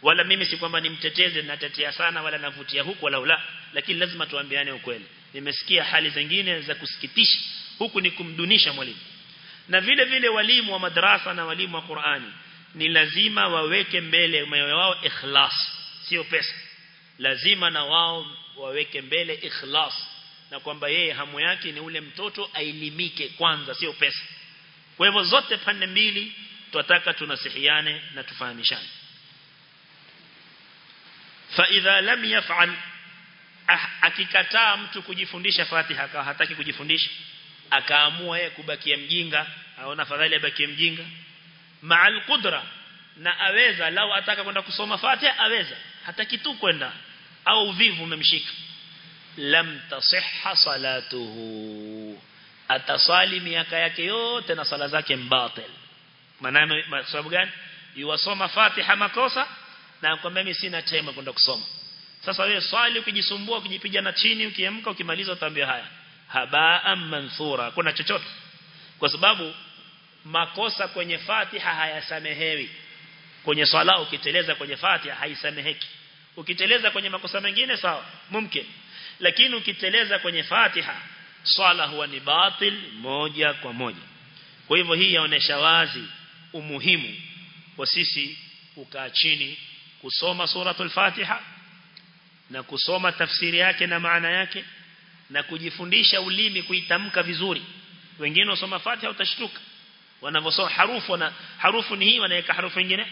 wala mimi si kwamba nimteteze natetea sana wala navutia huku wala ula lakini lazima tuambiane ukweli nimesikia hali zingine za kusikitisha huku ni kumdunisha mwalimu na vile vile walimu wa madrasa na walimu wa Qur'ani ni lazima waweke mbele moyo wao ikhlas sio pesa lazima na wao waweke mbele ikhlas na kwamba yeye hamu yake ni ule mtoto ailimike kwanza sio pesa kwa hivyo zote pande mbili tunataka tunasihiane na tufahamishane fa idha lam yaf'al akikataa mtu kujifundisha Fatiha akawa hataki kujifundisha akaamua yeye kubakia mjinga aona fadhali abakie mjinga ma'al qudra na aweza lau ataka kwenda kusoma Fatiha aweza hataki tu kwenda au uvivu umemshika lam tasihha salatuhu atasali miaka yake yote na sala zake mbatil maana sababu gani yuwasoma Fatiha makosa na kwamba mimi sina time kwenda kusoma sasa wewe swali ukijisumbua ukijipiga na chini ukiamka ukimaliza utaambia haya habaa manthura kuna chochote kwa sababu makosa kwenye Fatiha hayasamehewi kwenye swala ukiteleza kwenye Fatiha haisameheki ukiteleza kwenye makosa mengine sawa mumkin lakini ukiteleza kwenye Fatiha swala huwa ni batil moja kwa moja kwa hivyo hii yaonesha wazi umuhimu wa sisi kukaa chini kusoma suratul Fatiha na kusoma tafsiri yake na maana yake na kujifundisha ulimi kuitamka vizuri wengine wasoma Fatiha utashtuka wanavyosoma harufu wana harufu ni hii wanaweka harufu nyingine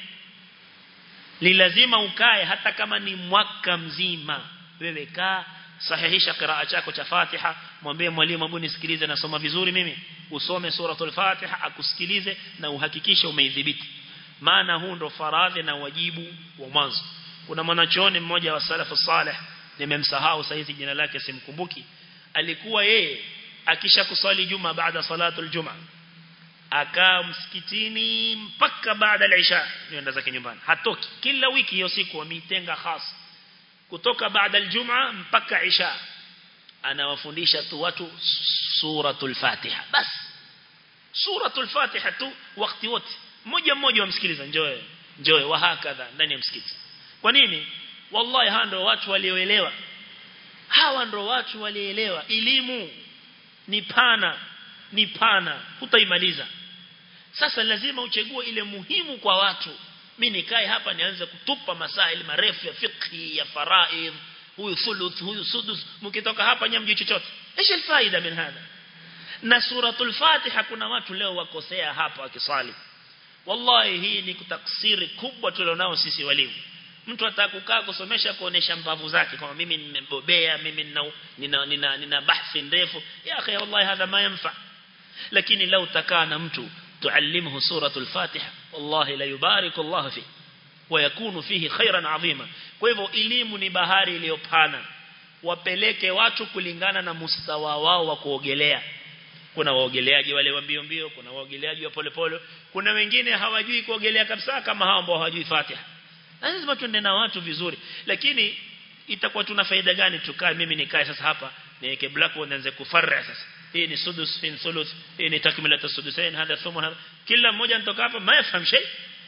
ni lazima ukae hata kama ni mwaka mzima wewe kaa sahihisha qiraa chako cha Fatiha mwambie mwalimu hebu nisikilize nasoma vizuri mimi usome suratul Fatiha akusikilize na uhakikishe umeidhibiti maana huu ndo faradhi na wajibu wa mwanzo kuna mwanachuoni mmoja wa salafu salih nimemsahau saizi jina lake simkumbuki alikuwa yeye akisha kusali juma baada salatul juma akaa msikitini mpaka baada ya isha nenda zake nyumbani hatoki kila wiki hiyo siku wameitenga khas kutoka baada aljuma mpaka isha anawafundisha tu watu suratul fatiha bas suratul fatiha tu wakati wote mmoja mmoja wamsikiliza njoe njoe wa hakadha ndani ya msikiti kwa nini wallahi hawa ndio watu walioelewa hawa ndio watu walioelewa elimu ni pana ni pana hutaimaliza sasa lazima uchague ile muhimu kwa watu mimi nikae hapa nianze kutupa masaili marefu ya fiqhi ya faraid huyu thuluth huyu sudus mkitoka hapa nyamji chochote ايش الفائده من هذا na suratul fatiha kuna watu leo wakosea hapa wakisali wallahi hii ni kutaksiri kubwa tulionao sisi walimu mtu atakukaa kusomesha kuonesha mbavu zake kama mimi nimebobea mimi nina nina, nina, nina bahthi ndefu ya akhi wallahi hadha ma yanfa lakini lau takaa na mtu tuallimhu suratul fatiha wallahi la yubariku Allah fi ويكون فيه خيرا عظيما kwa hivyo elimu ni bahari iliyopana wapeleke watu kulingana na mustawa wao wa kuogelea kuna waogeleaji wale wa mbio mbio kuna waogeleaji wa polepole kuna wengine hawajui kuogelea kabisa kama hao ambao hawajui Fatiha lazima tuende na watu vizuri lakini itakuwa tuna faida gani tukae mimi nikae sasa hapa niweke blackboard nianze kufarra sasa hii ni sudus fin thuluth hii ni takmila sudusain hadha thumun hadha kila mmoja anatoka hapa mayafahamu shay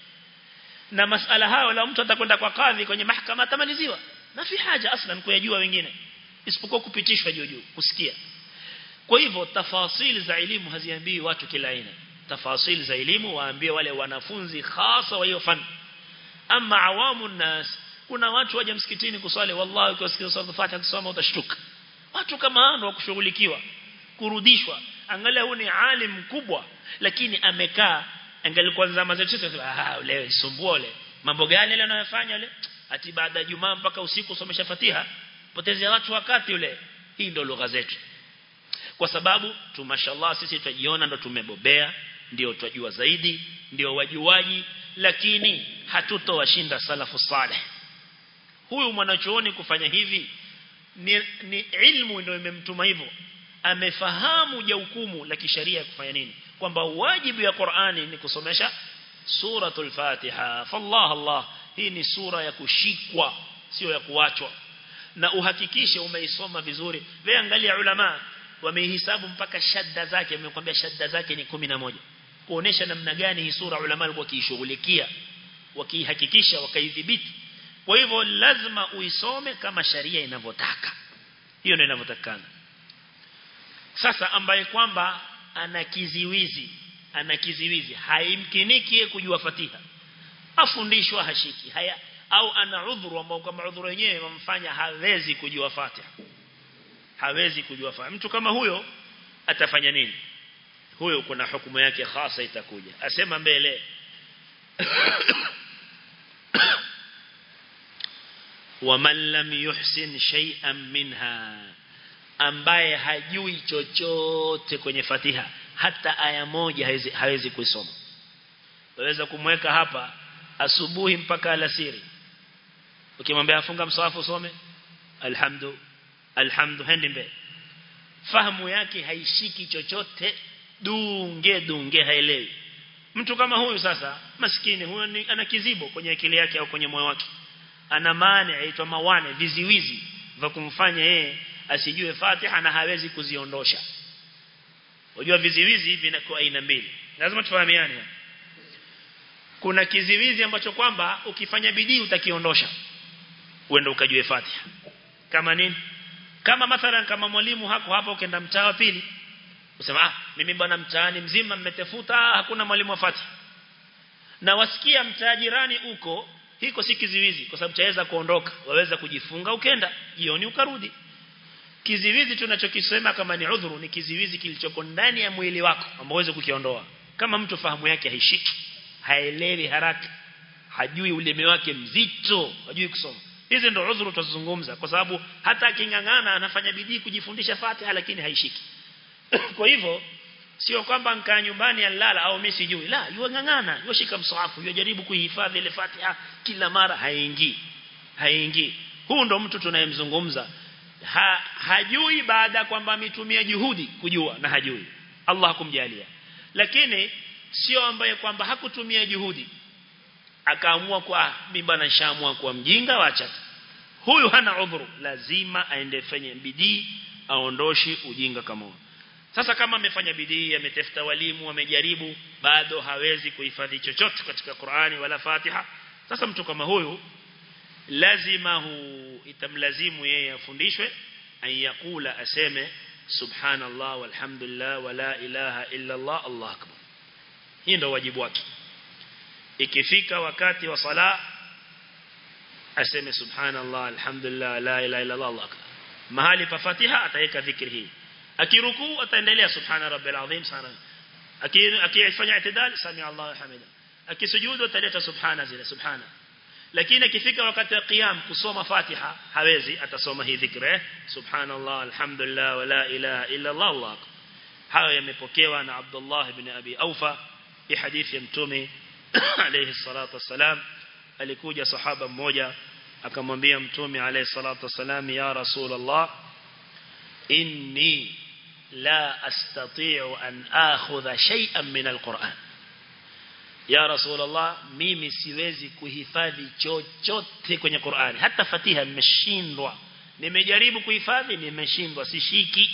na masala hayo la mtu atakwenda kwa kadhi kwenye mahakama atamaliziwa na fi haja aslan kuyajua wengine isipokuwa kupitishwa juu juu kusikia kwa hivyo tafasili za elimu haziambii watu kila aina tafasili za elimu waambie wale wanafunzi hasa wa hiyo fani ama awamu nas kuna watu waje msikitini kuswali wallahi ukisikia sura Fatiha kusoma utashtuka watu kama hao wa kushughulikiwa kurudishwa angalia huyu ni alim mkubwa lakini amekaa angalikuwa zama zetu sisi ah leo isumbua le mambo gani ile anayofanya yule ati baada ya jumaa mpaka usiku usomesha Fatiha potezea watu wakati yule hii ndio lugha zetu kwa sababu tu mashallah sisi tujiona ndo tumebobea ndio twajua zaidi ndio wajuaji lakini hatutowashinda salafu saleh huyu mwanachuoni kufanya hivi ni, ni ilmu ndio imemtuma hivyo amefahamu jukumu la kisheria kufanya nini kwamba wajibu ya Qur'ani ni kusomesha suratul Fatiha fallah Allah hii ni sura ya kushikwa sio ya kuachwa na uhakikishe umeisoma vizuri wewe angalia ulama wameihesabu mpaka shadda zake wamekwambia shadda zake ni 11 kuonesha namna gani hii sura ulama walikuwa kiishughulikia wakihakikisha wakaidhibiti kwa hivyo lazima uisome kama sharia inavyotaka hiyo ndio inavyotakana sasa ambaye kwamba ana kiziwizi ana kiziwizi haimkiniki kujua Fatiha afundishwa hashiki haya au ana udhuru ambao kama udhuru wenyewe wamfanya hawezi kujua Fatiha hawezi kujua Fatiha mtu kama huyo atafanya nini huyo kuna hukumu yake hasa itakuja asema mbele ومن لم يحسن شيئا منها ambaye hajui chochote kwenye Fatiha hata aya moja hawezi, hawezi kuisoma waweza kumweka hapa asubuhi mpaka alasiri ukimwambia afunga msawafu usome alhamdu alhamdu hendi mbele fahamu yake haishiki chochote dunge dunge haelewi mtu kama huyu sasa maskini huyo ni, ana kizibo kwenye akili yake au kwenye moyo wake ana maana aitwa mawane viziwizi vya kumfanya yeye asijue Fatiha na hawezi kuziondosha unajua viziwizi hivi vinakuwa aina mbili lazima tufahamiane kuna kiziwizi ambacho kwamba ukifanya bidii utakiondosha uende ukajue Fatiha kama nini kama mathalan kama mwalimu hako hapa ukaenda mtaa wa pili usema ah mimi bwana mtaani mzima mmetafuta hakuna mwalimu wa Fatiha na wasikia mtaa jirani uko hiko si kiziwizi kwa sababu chaweza kuondoka waweza kujifunga ukenda jioni ukarudi kiziwizi tunachokisema kama ni udhuru ni kiziwizi kilichoko ndani ya mwili wako ambao uweze kukiondoa kama mtu fahamu yake haishiki haelewi haraka hajui ulimi wake mzito hajui kusoma hizi ndio udhuru tuzungumza kwa sababu hata akingangana anafanya bidii kujifundisha Fatiha lakini haishiki kwa hivyo sio kwamba nkaa nyumbani alala au mimi sijui la yuangangana yoshika msahafu yajaribu kuihifadhi ile Fatiha kila mara haingii haingii huu ndo mtu tunayemzungumza ha, hajui baada kwamba ametumia juhudi kujua na hajui Allah hakumjalia lakini sio ambaye kwamba hakutumia juhudi akaamua kwa mimi bana nishaamua kuwa mjinga wacha huyu hana udhuru lazima aende fanye bidii aondoshi ujinga kama huo sasa kama amefanya bidii ametafuta walimu amejaribu bado hawezi kuhifadhi chochote katika Qur'ani wala Fatiha sasa mtu kama huyu lazima hu itamlazimu yeye afundishwe ayakula aseme subhanallah walhamdulillah wala ilaha illa Allah Allah akbar hii ndio wajibu wake ikifika wakati wa sala aseme subhanallah alhamdulillah la ilaha illa Allah Allah akbar mahali pa Fatiha ataweka dhikri hii akirukuu ataendelea subhana rabbil azim sana akifanya itidal sami Allah hamida akisujudu ataleta subhana zile subhana lakini akifika wakati wa qiyam kusoma Fatiha hawezi atasoma hii dhikra subhanallah alhamdulillah wala ilaha illa Allah Allah hayo yamepokewa na Abdullah ibn Abi Aufa hii hadithi ya mtume alayhi salatu wassalam alikuja sahaba mmoja akamwambia mtume alayhi salatu wassalam ya rasulullah inni la astati'u an akhudha shay'an min alquran ya rasulullah mimi siwezi kuhifadhi chochote kwenye Qur'ani hata Fatiha nimeshindwa nimejaribu kuhifadhi nimeshindwa sishiki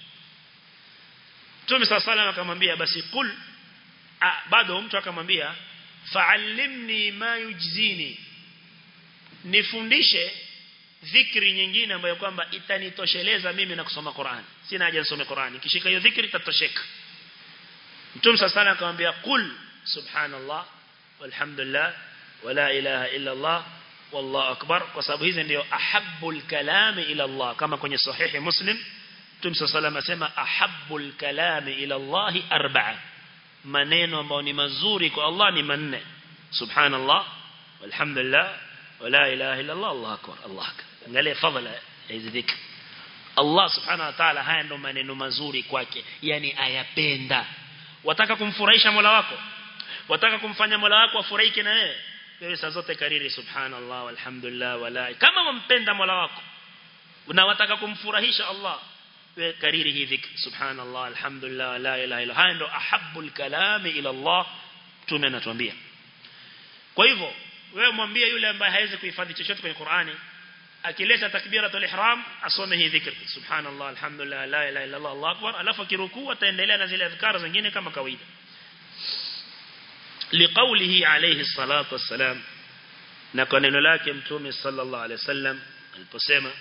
Mtume sallallahu akamwambia basi kul bado mtu akamwambia fa'allimni ma yujzini nifundishe dhikri nyingine ambayo kwamba itanitosheleza mimi na kusoma Qur'an sina haja nisome Qur'an nikishika hiyo dhikri itatosheka Mtume sallallahu akamwambia kul subhanallah walhamdulillah wala ilaha illa Allah wallahu akbar kwa sababu hizi ndio ahabbul kalami ila Allah kama kwenye sahihi muslim Mtume sallallahu asema ahabbul kalami ila Allah arba'a maneno ambayo ni mazuri kwa Allah ni manne subhanallah walhamdulillah wala ilaha illa Allah Allahu akbar Allah akbar angalia fadhila hizi dhikr Allah subhanahu wa ta'ala haya ndo maneno mazuri kwake yani ayapenda wataka kumfurahisha Mola wako wataka kumfanya Mola wako afurahike na wewe wewe saa zote kariri subhanallah walhamdulillah wala kama wampenda Mola wako na wataka kumfurahisha Allah wewe kariri hii dhikr subhanallah alhamdulillah la ilaha illa haya ndo ahabbul kalami ila Allah tume anatuambia kwa hivyo wewe mwambie yule ambaye hawezi kuhifadhi chochote kwenye Qur'ani akileta takbiratul ihram asome hii dhikr subhanallah alhamdulillah la ilaha illa Allah Allahu akbar alafu akirukuu ataendelea na zile adhkar zingine kama kawaida liqaulihi alayhi salatu wassalam na kwa neno lake mtume sallallahu alaihi wasallam aliposema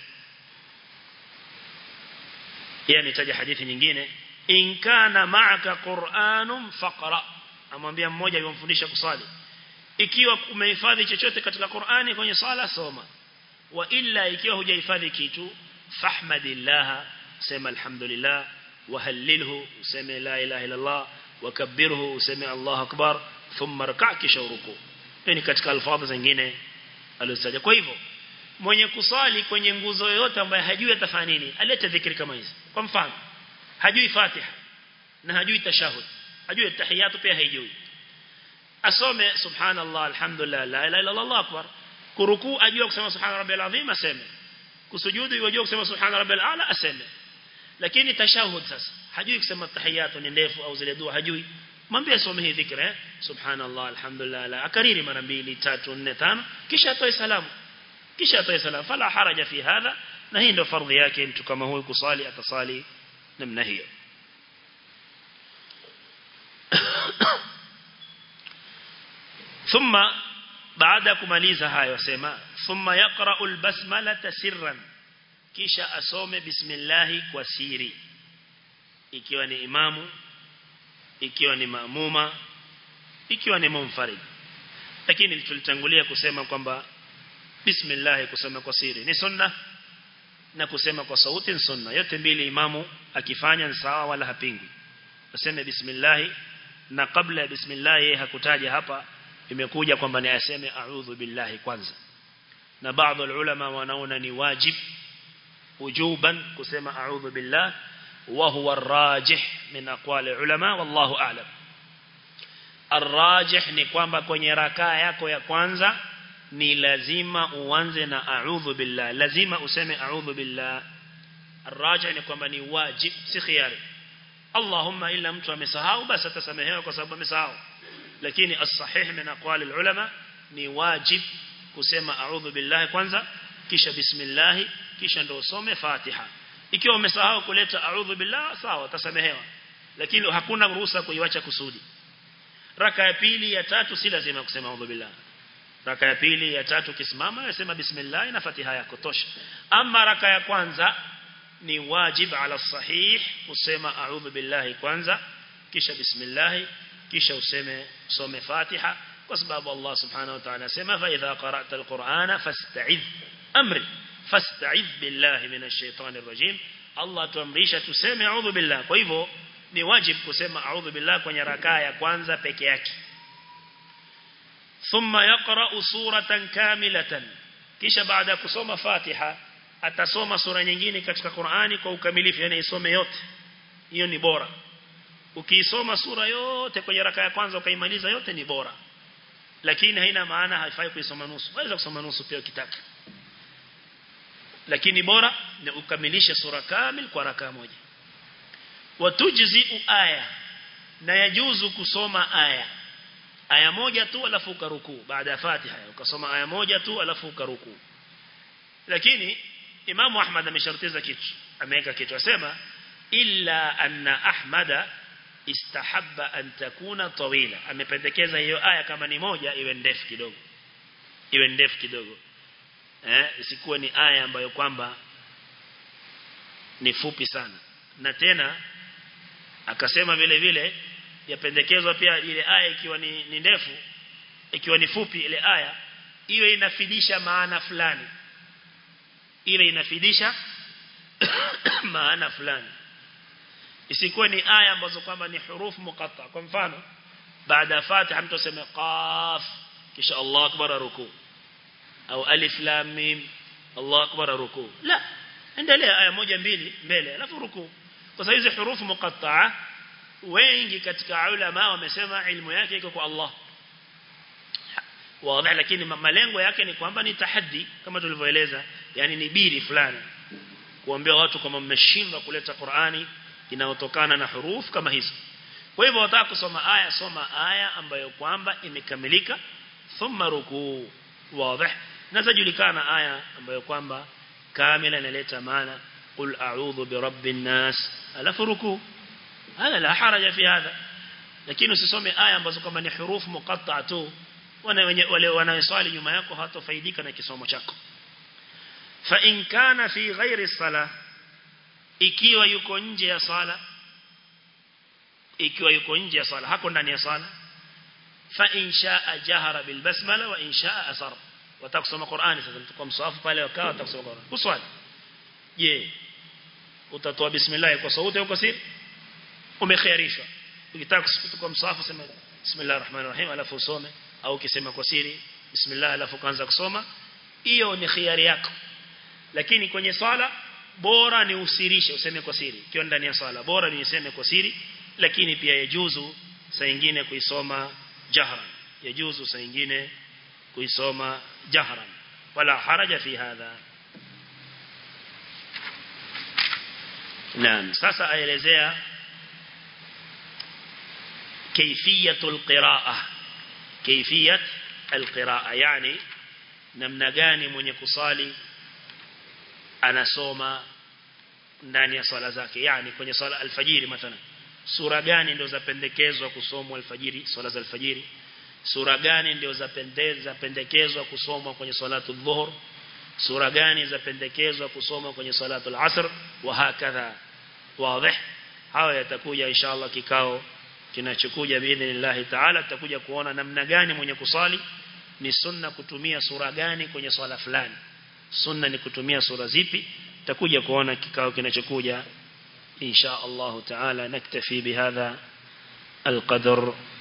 yeye anitaja hadithi nyingine in kana ma'aka qur'anun faqra amwambia mmoja yomfundisha kusali ikiwa umehifadhi chochote katika Qur'ani kwenye sala soma wa illa ikiwa hujahifadhi kitu fahmadillah sema alhamdulillah وهلله وسمع لا إله إلا الله وكبره وسمع الله أكبر ثم ركع kisha ruku ni katika alfadhi zingine alizotaja kwa hivyo mwenye kusali kwenye nguzo yoyote ambaye hajui atafanya nini alete dhikri kama hizi kwa mfano hajui Fatiha na hajui tashahud hajui tahiyatu pia haijui asome subhanallah alhamdulillah la ilaha illa allah akbar kuruku ajua kusema subhana rabbil azim aseme kusujudu ajua kusema subhana rabbil ala aseme lakini tashahud sasa hajui kusema tahiyatu ni ndefu au zile dua hajui mwambie asome hii dhikra eh subhanallah alhamdulillah la akariri mara mbili tatu nne tano kisha atoe salamu kisha atoe salamu fala haraja fi hadha na hii ndio fardhi yake mtu kama huyu kusali atasali namna hiyo ثم baada kumaliza hayo sema thumma yaqra'u al-basmala sirran kisha asome bismillah kwa siri ikiwa ni imamu ikiwa ni maamuma ikiwa ni munfarid lakini tulitangulia kusema kwamba bismillah kusema kwa siri ni sunna na kusema kwa sauti ni sunna yote mbili imamu akifanya ni sawa wala hapingwi aseme bismillah na kabla ya bismillah yeye hakutaja hapa imekuja kwamba ni aseme a'udhu billahi kwanza na baadhi ulama wanaona ni wajib wujuban kusema a'udhu billah wa huwa arrajih min aqwali ulama wallahu a'lam arrajih ni kwamba kwenye rakaa yako ya kwanza ni lazima uanze na a'udhu billah lazima useme a'udhu billah arrajih ni kwamba ni wajib si khiyari Allahumma illa mtu amesahau basi atasamehewa kwa sababu amesahau lakini as-sahih min aqwali ulama ni wajib kusema a'udhu billahi kwanza kisha bismillah kisha ndo usome Fatiha ikiwa umesahau kuleta a'udhu billah sawa utasamehewa lakini hakuna ruhusa kuiacha kusudi raka ya pili ya tatu si lazima kusema a'udhu billah raka ya pili ya tatu kisimama unasema bismillah na Fatiha yako tosha ama raka ya kwanza ni wajib ala sahih kusema a'udhu billahi kwanza kisha bismillah kisha useme usome Fatiha kwa sababu Allah subhanahu wa ta'ala sema fa idha qara'ta al-Qur'ana fasta'idh amri fasta'idh billahi minash shaitanir rajim Allah tuamrisha tuseme a'udhu billah kwa hivyo ni wajib kusema a'udhu billah kwenye rakaa ya kwanza peke yake thumma yaqra'u suratan kamilatan kisha baada ya kusoma Fatiha atasoma sura nyingine katika Qur'ani kwa ukamilifu yani isome yote hiyo ni bora ukiisoma sura yote kwenye raka ya kwanza ukaimaliza yote ni bora lakini haina maana haifai kuisoma nusu waweza kusoma nusu pia ukitaka lakini bora ni ukamilishe sura kamil kwa raka moja watujzi aya na yajuzu kusoma aya aya moja tu alafu ukaruku baada ya Fatiha ukasoma aya moja tu alafu ukaruku lakini Imam Ahmad ameshartiza kitu ameweka kitu asema illa anna ahmada istahabba an takuna tawila amependekeza hiyo aya kama ni moja iwe ndefu kidogo iwe ndefu kidogo eh isikuwe ni aya ambayo kwamba ni fupi sana na tena akasema vile vile yapendekezwa pia ile aya ikiwa ni, ni ndefu ikiwa ni fupi ile aya iwe inafidisha maana fulani iwe inafidisha maana fulani isikuwe ni aya ambazo kwamba ni hurufu muqatta kwa mfano baada ya Fatiha mtu aseme qaf kisha Allah akbar ruku au alif lam mim Allah akbar ruku la endelea aya moja mbili mbele alafu ruku kwa sababu hizo hurufu muqatta wengi katika ulama wamesema ilmu yake iko kwa Allah wazi lakini malengo yake ni kwamba ni tahaddi kama tulivyoeleza yani ni biri fulani kuambia watu kama mmeshindwa kuleta Qur'ani inayotokana na huruf kama hizo kwa hivyo wataka kusoma aya soma aya ambayo kwamba imekamilika thumma rukuu wazi na zajulikana aya ambayo kwamba kamila inaleta maana qul a'udhu bi rabbin nas alafu rukuu hada la haraja fi hadha lakini usisome aya ambazo kama ni huruf muqatta tu wale wale wanaoswali nyuma yako hawatofaidika na kisomo chako fa in kana fi ghairi sala ikiwa yuko nje ya sala ikiwa yuko nje ya sala hako ndani ya sala fa in shaa jahara bil basmala wa in shaa asar watakusoma Qur'ani sasa mtukua mswafu pale wakao watakusoma Qur'ani uswali je utatoa bismillah kwa sauti au kwa siri umekhairishwa ukitaka kuchukua mswafu sema bismillahir rahmanir rahim alafu usome au ukisema kwa siri bismillah alafu kaanza kusoma hiyo ni khiari yako lakini kwenye swala bora ni usirishe useme kwa siri ikiwa ndani ya swala bora ni useme kwa siri lakini pia yajuzu saa nyingine kuisoma jahran yajuzu saa nyingine kuisoma jahran wala haraja fi hadha Naam sasa aelezea kaifiyatul qira'a kaifiyat alqira'a yani namna gani mwenye kusali anasoma ndani ya swala zake yani kwenye swala alfajiri mathalan sura gani ndio zapendekezwa kusomwa alfajiri swala za alfajiri sura gani ndio zapendeza pendekezwa kusomwa kwenye salatu dhuhur sura gani zapendekezwa kusomwa kwenye salatu al-asr wa hakadha wazi hawa yatakuja inshallah kikao kinachokuja biidhnillah taala tutakuja kuona namna gani mwenye kusali ni sunna kutumia sura gani kwenye swala fulani sunna ni kutumia sura zipi tutakuja kuona kikao kinachokuja insha Allah taala naktafi bihadha القدر